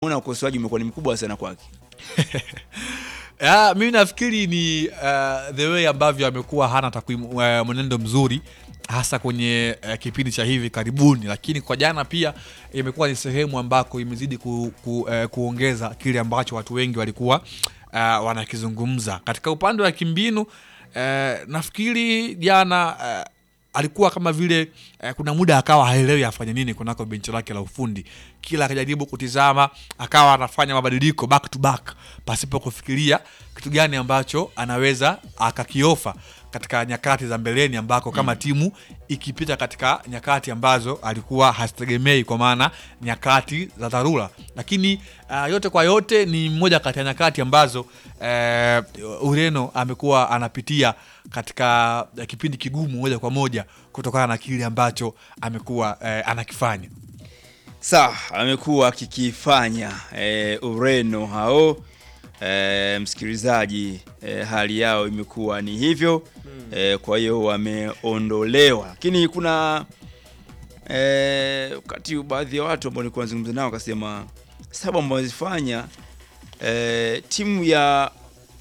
Una ukosoaji umekuwa ni mkubwa sana kwake. Ya, mimi nafikiri ni uh, the way ambavyo amekuwa hana takwimu uh, mwenendo mzuri hasa kwenye uh, kipindi cha hivi karibuni, lakini kwa jana pia imekuwa ni sehemu ambako imezidi ku, ku, uh, kuongeza kile ambacho watu wengi walikuwa uh, wanakizungumza katika upande wa kimbinu. Uh, nafikiri jana uh, alikuwa kama vile eh, kuna muda akawa haelewi afanye nini kunako benchi lake la ufundi. Kila akijaribu kutizama akawa anafanya mabadiliko back to back pasipo kufikiria kitu gani ambacho anaweza akakiofa katika nyakati za mbeleni ambako kama timu ikipita katika nyakati ambazo alikuwa hazitegemei, kwa maana nyakati za dharura. Lakini uh, yote kwa yote ni moja kati ya nyakati ambazo eh, Ureno amekuwa anapitia katika eh, kipindi kigumu moja kwa moja kutokana na kile ambacho amekuwa eh, anakifanya. Sawa, amekuwa akikifanya e, Ureno hao e, msikilizaji e, hali yao imekuwa ni hivyo e, kwa hiyo wameondolewa, lakini kuna e, wakati baadhi ya watu ambao nilikuwa nazungumza nao wakasema sababu ambao wazifanya e, timu ya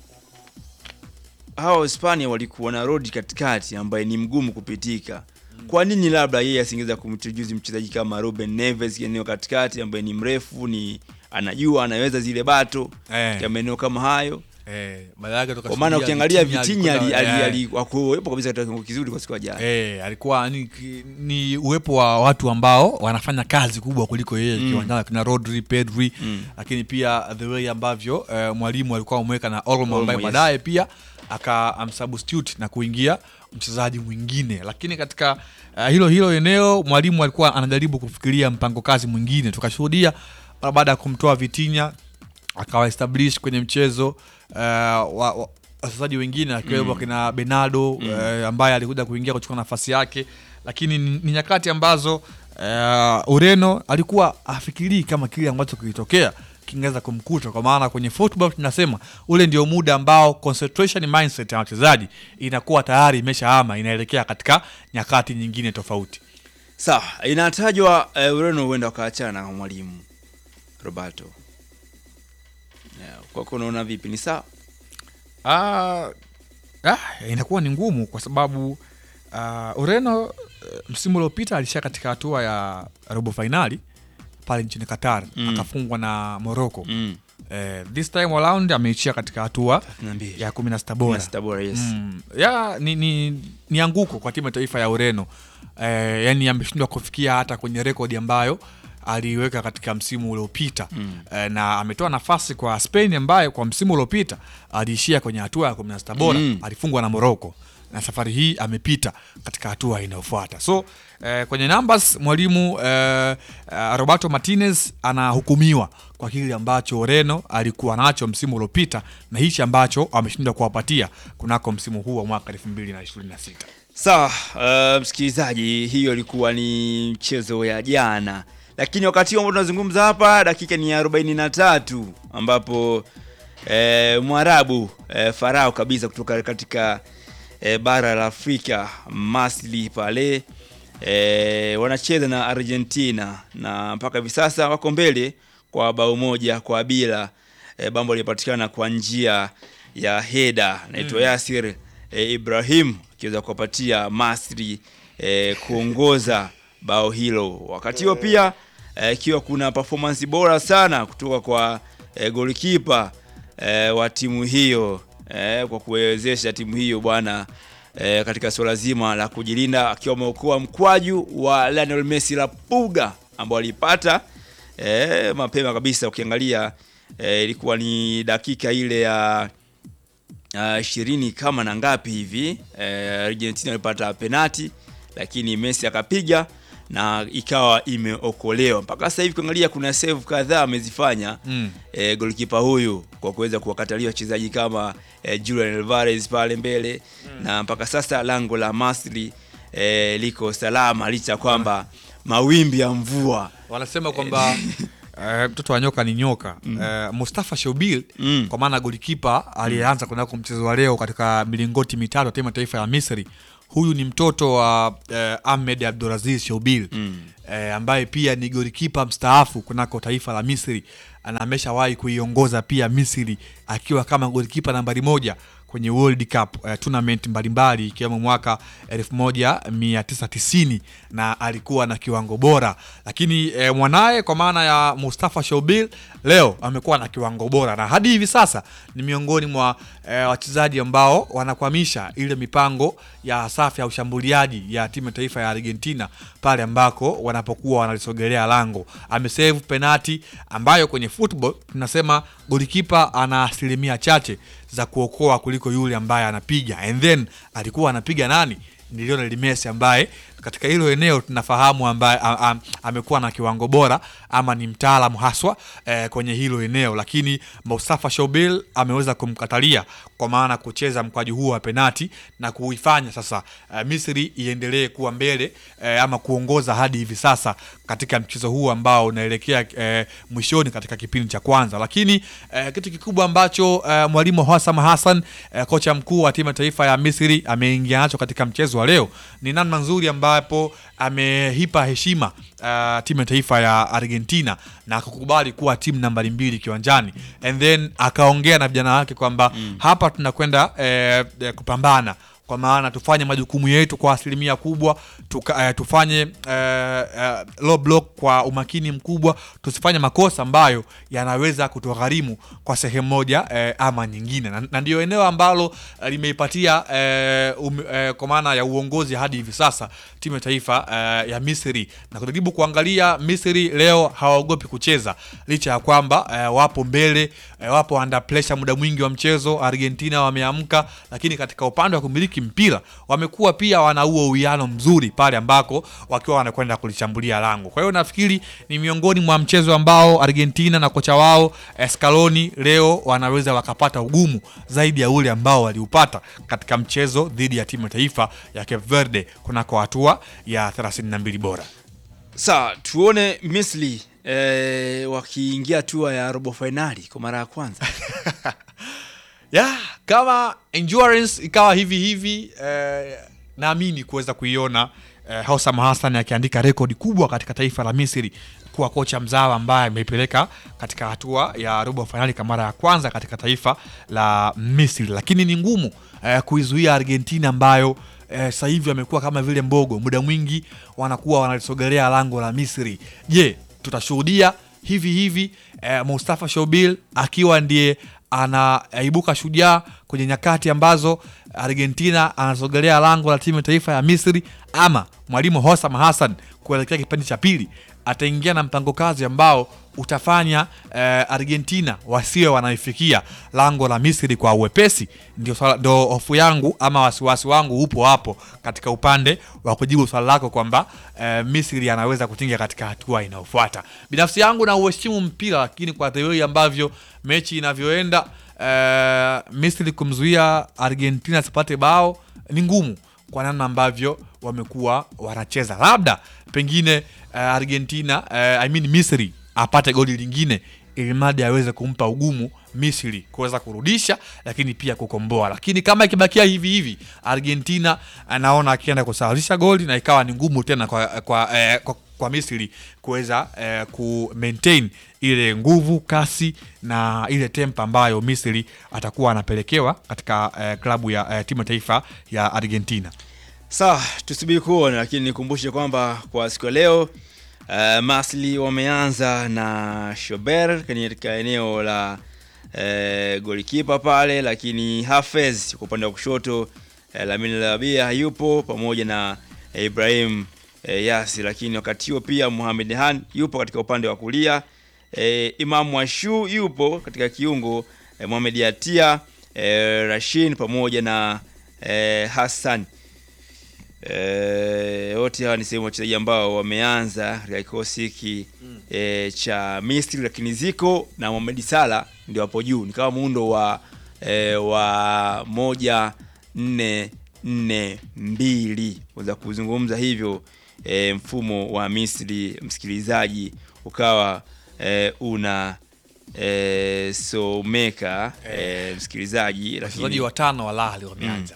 hawa Hispania walikuwa na road katikati ambaye ni mgumu kupitika. Kwa nini labda yeye asingeweza kumchujuzi mchezaji kama Ruben Neves eneo katikati ambaye ni mrefu, ni anajua anaweza zile bato Eh. ya maeneo kama hayo. Eh, baada yake Kwa maana ukiangalia Vitinha ali- ali- eh, ali- hakuwepo kabisa katika kiwango kizuri kwa siku ya jana. Eh, alikuwa ni, ni uwepo wa watu ambao wanafanya kazi kubwa kuliko yeye Mm. kiwanjani, kina Rodri, Pedri Mm. lakini pia the way ambavyo eh, mwalimu alikuwa ameweka na Olmo Olmo, ambaye yes. baadaye pia akamsubstitute na kuingia mchezaji mwingine, lakini katika eh, hilo hilo eneo mwalimu alikuwa anajaribu kufikiria mpango kazi mwingine. Tukashuhudia mara baada ya kumtoa Vitinha akawa establish kwenye mchezo eh, wa, wa, wachezaji wengine akiwemo kina Bernardo eh, ambaye alikuja kuingia kuchukua nafasi yake, lakini ni, ni nyakati ambazo eh, Ureno alikuwa afikirii kama kile ambacho kilitokea kingeweza kumkuta, kwa maana kwenye football tunasema ule ndio muda ambao concentration mindset ya wachezaji inakuwa tayari imeshahama inaelekea katika nyakati nyingine tofauti. Sawa, inatajwa eh, Ureno huenda wakaachana na mwalimu Roberto. Yeah, kwako unaona vipi? Ni sawa? Ah, ah, inakuwa ni ngumu kwa sababu ah, Ureno eh, msimu uliopita alishia katika hatua ya robo fainali pale nchini Qatar Mm. akafungwa na Morocco. Mm. Eh, this time around ameishia katika hatua 32. ya kumi na sita bora. Sita bora, yes. Mm, ya ni, ni, ni anguko kwa timu ya taifa ya Ureno eh, yani ameshindwa kufikia hata kwenye rekodi ambayo aliweka katika msimu uliopita Mm. eh, na ametoa nafasi kwa Spain ambaye kwa msimu uliopita aliishia kwenye hatua ya 16 bora Mm. alifungwa na Morocco na safari hii amepita katika hatua inayofuata. So eh, kwenye numbers mwalimu eh, eh, Roberto Martinez anahukumiwa kwa kile ambacho Ureno alikuwa nacho msimu uliopita na hichi ambacho ameshindwa kuwapatia kunako msimu huu wa mwaka 2026. Sawa, uh, msikilizaji, hiyo ilikuwa ni mchezo ya jana, lakini wakati huo ambao tunazungumza hapa, dakika ni ya 43 ambapo eh, Mwarabu eh, Farao kabisa kutoka katika eh, bara la Afrika Masli pale eh, wanacheza na Argentina na mpaka hivi sasa wako mbele kwa bao moja kwa bila eh, bambo lipatikana kwa njia ya heda naitwa Yasir eh, Ibrahim akiweza kuwapatia Masri eh, kuongoza bao hilo. Wakati huo pia eh, ikiwa kuna performance bora sana kutoka kwa eh, golikipa eh, wa timu hiyo eh, kwa kuwezesha timu hiyo bwana eh, katika suala zima la kujilinda akiwa ameokoa mkwaju wa Lionel Messi la puga ambao alipata eh, mapema kabisa. Ukiangalia eh, ilikuwa ni dakika ile ya ishirini kama na ngapi hivi eh, Argentina alipata penati, lakini Messi akapiga na ikawa imeokolewa. Mpaka sasa hivi kuangalia kuna save kadhaa amezifanya Mm. eh, goalkeeper huyu kwa kuweza kuwakatalia wachezaji kama eh, Julian Alvarez pale mbele na mpaka sasa lango la Masri eh, liko salama licha ya kwamba mawimbi ya mvua Wanasema kwamba eh, mtoto wa nyoka ni nyoka. Eh, Mustafa Shobil Mm. kwa maana golikipa aliyeanza kunako mchezo wa leo katika milingoti mitatu ya timu ya taifa ya Misri huyu ni mtoto wa eh, Ahmed Abdulaziz Shoubil Mm. eh, ambaye pia ni golikipa mstaafu kunako taifa la Misri na ameshawahi kuiongoza pia Misri akiwa kama golikipa nambari moja kwenye World Cup eh, tournament mbalimbali ikiwemo mwaka 1990 na alikuwa na kiwango bora, lakini eh, mwanaye kwa maana ya Mustafa Shobil leo amekuwa na kiwango bora na hadi hivi sasa ni miongoni mwa eh, wachezaji ambao wanakwamisha ile mipango ya safu ya ushambuliaji ya timu ya taifa ya Argentina pale ambako wanapokuwa wanalisogelea lango. Amesave penati ambayo kwenye football tunasema golikipa ana asilimia chache za kuokoa kuliko yule ambaye anapiga, and then alikuwa anapiga nani? Ni Lionel Messi ambaye katika hilo eneo tunafahamu ambaye a- a- amekuwa na kiwango bora ama ni mtaalamu haswa eh, kwenye hilo eneo, lakini Mustafa Shobil ameweza kumkatalia kwa maana kucheza mkwaju huo wa penati na kuifanya sasa eh, Misri iendelee kuwa mbele eh, ama kuongoza hadi hivi sasa katika mchezo huu ambao unaelekea eh, mwishoni katika kipindi cha kwanza. Lakini eh, kitu kikubwa ambacho eh, mwalimu Hassam Hassan eh, kocha mkuu wa timu ya taifa ya Misri ameingia nacho katika mchezo wa leo ni namna nzuri ambapo ameipa heshima uh, timu ya taifa ya Argentina na akakubali kuwa timu nambari mbili kiwanjani and then akaongea na vijana wake kwamba hapa tunakwenda eh, eh, kupambana kwa maana tufanye majukumu yetu kwa asilimia kubwa tuka, eh, tufanye eh, eh, low block kwa umakini mkubwa, tusifanye makosa ambayo yanaweza kutugharimu kwa sehemu moja eh, ama nyingine, na, na ndio eneo ambalo eh, limeipatia eh, um, eh, kwa maana ya uongozi hadi hivi sasa timu ya taifa eh, ya Misri, na kujaribu kuangalia Misri leo hawaogopi kucheza licha ya kwamba eh, wapo mbele eh, wapo under pressure muda mwingi wa mchezo. Argentina wameamka, lakini katika upande wa kumiliki mpira wamekuwa pia wana huo uwiano mzuri pale ambako wakiwa wanakwenda kulishambulia lango. Kwa hiyo nafikiri ni miongoni mwa mchezo ambao Argentina na kocha wao Scaloni leo wanaweza wakapata ugumu zaidi ya ule ambao waliupata katika mchezo dhidi ya timu ya taifa ya Cape Verde kunako hatua ya 32 bora. Sawa, tuone Misri eh, wakiingia hatua ya robo fainali kwa mara ya kwanza. ya kama endurance ikawa hivi hivi eh, naamini kuweza kuiona eh, Hossam Hassan akiandika rekodi kubwa katika taifa la Misri kuwa kocha mzawa ambaye ameipeleka katika hatua ya robo fainali kwa mara ya kwanza katika taifa la Misri, lakini ni ngumu eh, kuizuia Argentina ambayo eh, sasa hivi wamekuwa kama vile mbogo, muda mwingi wanakuwa wanalisogelea lango la Misri. Je, tutashuhudia hivi hivi eh, Mustafa Shobil akiwa ndiye anaibuka shujaa kwenye nyakati ambazo Argentina anasogelea lango la timu ya taifa ya Misri, ama mwalimu Hossam Hassan kuelekea kipindi cha pili ataingia na mpango kazi ambao utafanya eh, Argentina wasiwe wanaifikia lango la Misri kwa uwepesi. Ndio swala- ndio hofu yangu ama wasiwasi wangu upo hapo katika upande wa kujibu swala lako kwamba eh, Misri anaweza kutinga katika hatua inayofuata. Binafsi yangu na uheshimu mpira, lakini kwa the way ambavyo mechi inavyoenda eh, Misri kumzuia Argentina asipate bao ni ngumu kwa namna ambavyo wamekuwa wanacheza, labda pengine eh, Argentina eh, I mean Misri apate goli lingine ili mradi aweze kumpa ugumu Misri kuweza kurudisha, lakini pia kukomboa. Lakini kama ikibakia hivi hivi, Argentina anaona akienda kusawazisha goli na ikawa ni ngumu tena kwa, kwa, eh, kwa, kwa Misri kuweza eh, ku maintain ile nguvu, kasi na ile tempa ambayo Misri atakuwa anapelekewa katika eh, klabu ya eh, timu ya taifa ya Argentina. Sawa, tusubiri kuona, lakini nikumbushe kwamba kwa siku ya leo uh, Masli wameanza na Shober katika eneo la uh, golikipa pale, lakini Hafez kwa upande wa kushoto uh, Lamine Labia hayupo pamoja na uh, Ibrahim uh, Yasi, lakini wakati huo pia Mohamed Han yupo katika upande wa kulia uh, Imam Washu yupo katika kiungo uh, Mohamed Yatia uh, Rashin pamoja na uh, Hassan Eh, wote hawa ni sehemu ya wachezaji ambao wameanza katika kikosi hiki eh, cha Misri, lakini Ziko na Mohamed Salah ndio hapo juu, ni kama muundo wa eh, wa moja nne nne mbili unaweza kuzungumza hivyo eh, mfumo wa Misri, msikilizaji, ukawa eh, una eh, someka eh, msikilizaji, Wachezaji lakini watano wa Al Ahly wameanza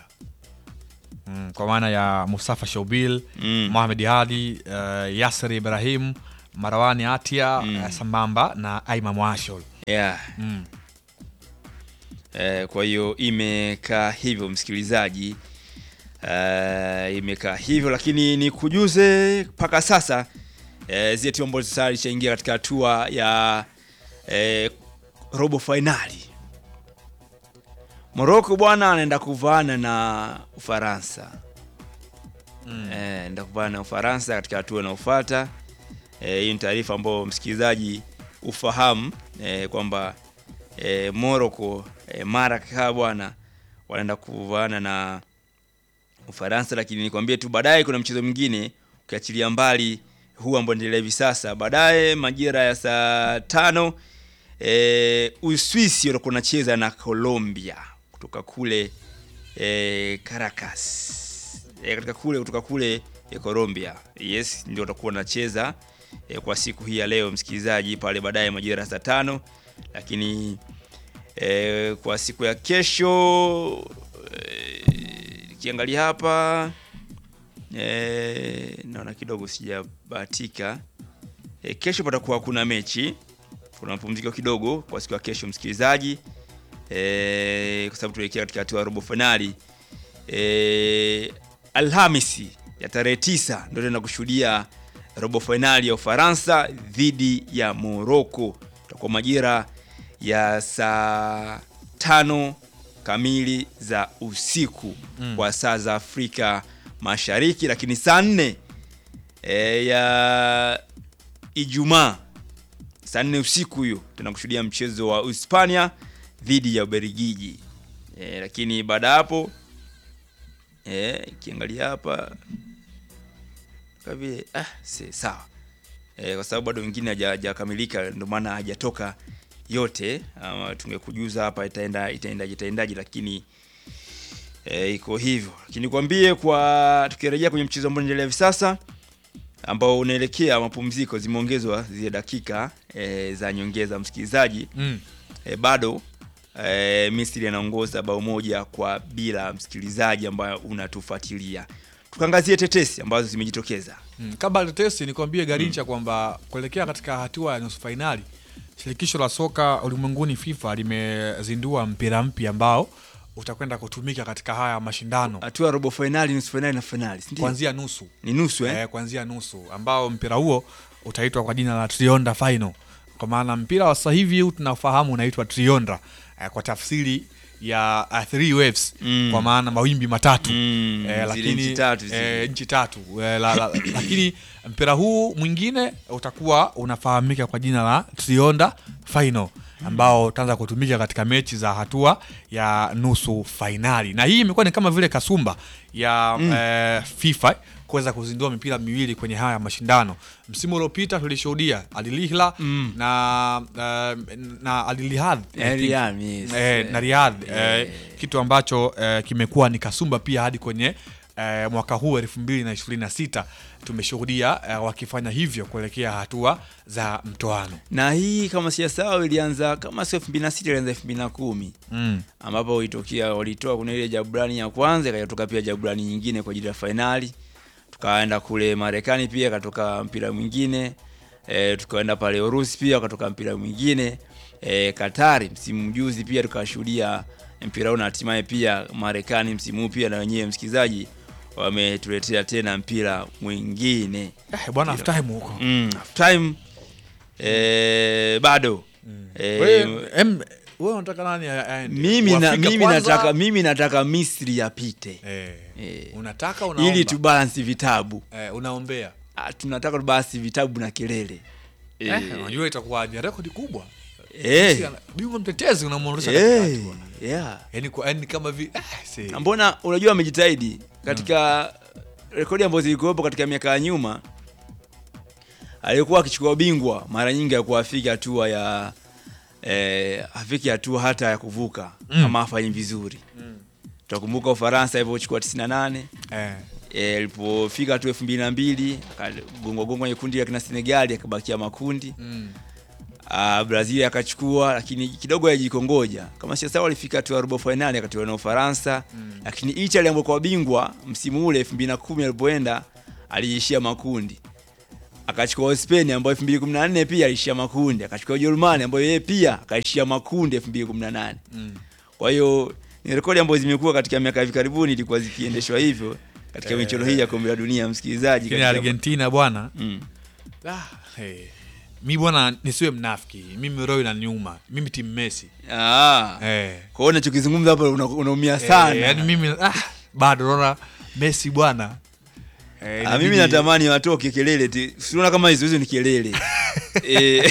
mm, kwa maana ya Mustafa Shaubil Mm. Mohamed Hadi uh, Yasser Ibrahim Marawani Atia Mm. eh, sambamba na Aima Mwashol. yeah. Mm. Eh, kwa hiyo imekaa hivyo msikilizaji, eh, imekaa hivyo, lakini ni kujuze mpaka sasa eh, zile timu ambazo tayari ishaingia katika hatua ya eh, robo fainali. Morocco bwana anaenda kuvaana na Ufaransa Mm. eh, anaenda kuvaana na Ufaransa katika hatua inayofuata. Eh, hii ni taarifa ambayo msikilizaji ufahamu eh, kwamba eh, Morocco eh, mara kadhaa bwana wanaenda kuvaana na Ufaransa, lakini nikwambie tu baadaye kuna mchezo mwingine ukiachilia mbali huu ambao endelea hivi sasa. Baadaye majira ya saa tano eh, Uswisi watakuwa wanacheza na Colombia kutoka kule eh, Caracas eh, katika kule kutoka kule eh, Colombia. Yes, ndio watakuwa wanacheza eh, kwa siku hii ya leo msikilizaji, pale baadaye majira ya saa tano, lakini eh, kwa siku ya kesho eh, nikiangalia hapa eh, naona kidogo sijabahatika eh, kesho patakuwa kuna mechi, kuna mapumziko kidogo kwa siku ya kesho msikilizaji eh, kwa sababu tuelekea katika hatua ya robo fainali eh, Alhamisi ya tarehe tisa ndio tena kushuhudia robo fainali ya Ufaransa dhidi ya Morocco. Itakuwa majira ya saa tano kamili za usiku Mm. kwa saa za Afrika Mashariki, lakini saa nne e, ya Ijumaa saa nne usiku hiyo tena kushuhudia mchezo wa Hispania dhidi ya Ubelgiji. E, lakini baada ya hapo eh, ikiangalia hapa kwa vile ah, si sawa eh, kwa sababu bado wengine haja- hajakamilika, ndio maana hajatoka yote. Ama tungekujuza hapa itaenda itaendaje itaendaje, lakini eh, iko hivyo. Lakini kwambie kwa tukirejea kwenye mchezo ambao unaendelea hivi sasa ambao unaelekea mapumziko, zimeongezwa zile dakika eh, za nyongeza msikilizaji Mm. e, bado e, Misri anaongoza bao moja kwa bila, msikilizaji ambayo unatufuatilia. Tukaangazie tetesi ambazo zimejitokeza. Mm. Kabla ya tetesi nikwambie Garincha kwamba kuelekea katika hatua ya nusu fainali, shirikisho la soka ulimwenguni FIFA limezindua mpira mpya ambao utakwenda kutumika katika haya mashindano Hatua ya robo fainali, nusu fainali na fainali, si ndio? kuanzia nusu Ni nusu eh? eh, kuanzia nusu ambao mpira huo utaitwa kwa jina la Trionda Final, kwa maana mpira wa sasa hivi huu tunafahamu unaitwa Trionda eh, kwa tafsiri ya uh, three waves Mm. kwa maana mawimbi matatu Mm, eh, zile lakini nchi tatu zile. eh, nchi tatu eh, la, la, lakini mpira huu mwingine utakuwa unafahamika kwa jina la Trionda Final ambao utaanza kutumika katika mechi za hatua ya nusu fainali, na hii imekuwa ni kama vile kasumba ya eh, FIFA kuweza kuzindua mipira miwili kwenye haya mashindano. Msimu uliopita tulishuhudia Al Hilal na, eh, na Al Ittihad, I Eh, think. Riyadh, yes. Eh, na Riyadh eh, kitu ambacho eh, kimekuwa ni kasumba pia hadi kwenye eh, mwaka huu elfu mbili na ishirini na sita tumeshuhudia eh, wakifanya hivyo kuelekea hatua za mtoano Na hii kama sijasahau ilianza kama sio 2006 ilianza 2010 mm. ambapo ilitokea walitoa kuna ile jaburani ya kwanza ikatoka pia jaburani nyingine kwa ajili ya fainali. Tukaenda kule Marekani pia katoka mpira mwingine e, tukaenda pale Urusi pia katoka mpira mwingine e, Katari msimu juzi pia tukashuhudia mpira huu na hatimaye pia Marekani msimu huu pia na wenyewe msikizaji wametuletea tena mpira mwingine eh, bwana half time huko mm, half time e, bado e, Wewe, em, wewe unataka nani a- aende? mimi, na, Uafrika mimi, kwanza? nataka, mimi nataka Misri yapite eh, Eh. unataka unaomba ili tubalansi vitabu eh, unaombea Ah, tunataka tubalansi vitabu na kelele eh, unajua itakuwa ni rekodi kubwa Eh. Messi ana- bingwa mtetezi unamwondosha Eh, katikati bwana. yeah. yani kwa yani kama vi eh, see. Na mbona unajua amejitahidi katika rekodi ambazo zilikuwepo katika miaka ya nyuma alikuwa akichukua ubingwa mara nyingi alikuwa afiki hatua ya eh, afiki hatua hata ya kuvuka Mm. ama afanyi vizuri tutakumbuka ufaransa ilivyochukua 98 eh, Eh, alipofika tu elfu mbili na mbili akagongwa gongwa kwenye kundi la kina Senegali akabakia makundi mm. uh, Brazil akachukua, lakini kidogo yajikongoja. Kama sio sawa, alifika tu robo finali akatolewa na Ufaransa Mm. lakini Italy ambayo kwa bingwa msimu ule 2010 alipoenda aliishia makundi. akachukua Uspeni ambayo 2014 pia alishia makundi, akachukua Ujerumani ambayo yeye pia akaishia makundi 2018. Mm. Kwa hiyo ni rekodi ambazo zimekuwa katika miaka hivi karibuni ilikuwa zikiendeshwa hivyo katika michuano hii ya kombe la dunia, msikilizaji. Lakini katika- Argentina bwana Mm. ah, hey. mi bwana nisiwe mnafiki mimi roho inaniuma mimi timu Messi Ah. eh. Kwa hiyo unachokizungumza hapa una- unaumia sana. Eh, yani mimi ah, bado naona Messi bwana eh, Ah, inabidi- mimi natamani watoke kelele tu. Siona kama hizo hizo ni kelele. eh,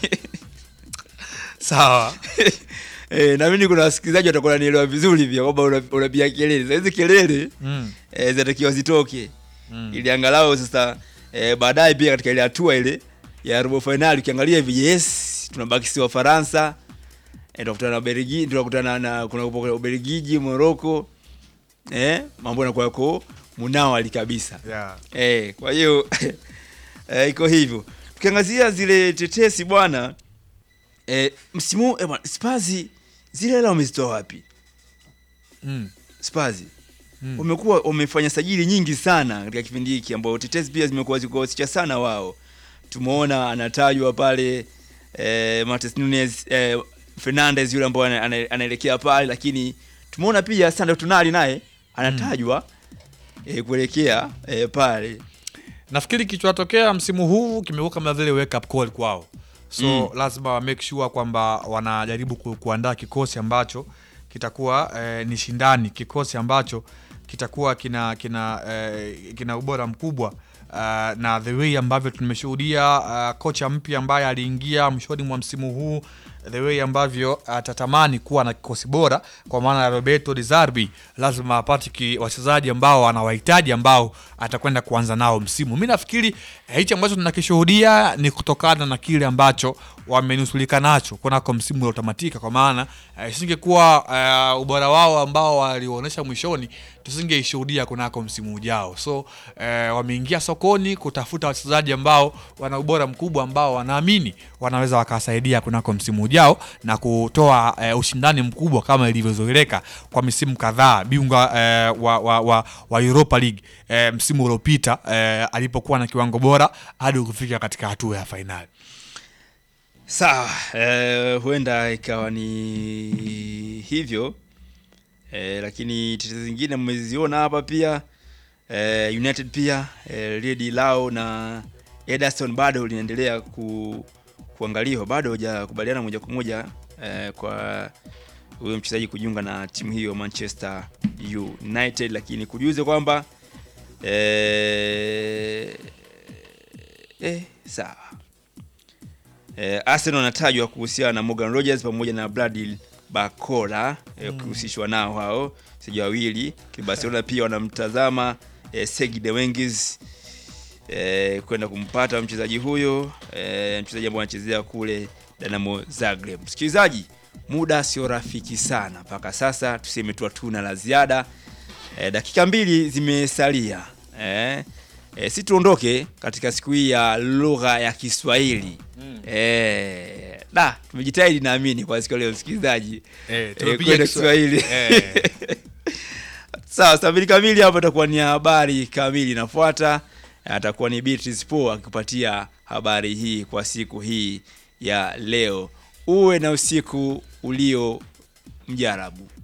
sawa eh, na mimi kuna wasikilizaji watakuwa wananielewa vizuri pia kwamba una- unapiga kelele. Sasa hizi kelele mm. eh, zinatakiwa zitoke. Mm. Ili angalau sasa eh, baadaye pia katika ile hatua ile ya robo finali ukiangalia hivi yes, tunabaki si wa Faransa. Eh, tunakutana na Ubelgiji, tunakutana na kuna Ubelgiji, Morocco. Eh, mambo yanakuwa yako munawali kabisa. yeah. Eh, kwa hiyo eh, iko hivyo. Tukiangazia zile tetesi bwana eh, msimu eh, bwana Spurs zile hela wamezitoa wapi? mm. Spurs Mm. wamekuwa wamefanya sajili nyingi sana katika kipindi hiki ambao tetesi pia zimekuwa zikihusisha sana wao. Tumeona anatajwa pale eh, Martes Nunes eh, Fernandez yule ambao ana- ana- anaelekea pale, lakini tumeona pia Sandro Tonali naye anatajwa eh, kuelekea eh, pale nafikiri kichotokea msimu huu kimekuwa kama vile wake up call kwao so lazima wa make sure kwamba wanajaribu ku, kuandaa kikosi ambacho kitakuwa eh, ni shindani kikosi ambacho kitakuwa kina kina eh, kina ubora mkubwa uh, na the way ambavyo tumeshuhudia uh, kocha mpya ambaye aliingia mwishoni mwa msimu huu the way ambavyo atatamani kuwa na kikosi bora kwa maana ya Roberto Di Zerbi lazima apate ki- wachezaji ambao anawahitaji ambao atakwenda kuanza nao msimu. Mi nafikiri eh, hichi ambacho tunakishuhudia ni kutokana na kile ambacho wamenusulika nacho kunako msimu uliotamatika, kwa maana eh, isingekuwa eh, ubora wao ambao walionyesha mwishoni tusingeishuhudia kunako msimu ujao. So eh, wameingia sokoni kutafuta wachezaji ambao wana ubora mkubwa ambao wanaamini wanaweza wakasaidia kunako msimu ujao na kutoa eh, ushindani mkubwa kama ilivyozoeleka kwa misimu kadhaa bingwa eh, wa, wa, wa, wa Europa League eh, msimu uliopita eh, alipokuwa na kiwango bora hadi kufika katika hatua ya fainali. Sawa, eh, huenda ikawa ni hivyo eh, lakini tetezi zingine mmeziona hapa pia eh, United pia eh, Redi Lao na Ederson bado linaendelea ku, kuangaliwa, bado hajakubaliana moja kwa moja eh, kwa huyo mchezaji kujiunga na timu hiyo Manchester United, lakini kujuze kwamba eh, eh, sawa Eh, Arsenal anatajwa kuhusiana na Morgan Rogers pamoja na Bradley Barcola eh, kuhusishwa nao hao sija wawili. Barcelona pia wanamtazama eh, Serge de Wenges eh, kwenda kumpata mchezaji huyo eh, mchezaji ambaye anachezea kule Dinamo Zagreb. Msikilizaji, muda sio rafiki sana mpaka sasa, tuseme tu hatuna la ziada. Eh, dakika mbili zimesalia eh, eh, si tuondoke katika siku hii ya lugha ya Kiswahili mm. eh, da tumejitahidi naamini kwa siku ya leo msikilizaji Eh, eh, kwenda Kiswahili Eh. sawa saa mbili kamili hapo itakuwa ni habari kamili inafuata atakuwa ni Beatrice Po akipatia habari hii kwa siku hii ya leo uwe na usiku ulio mjarabu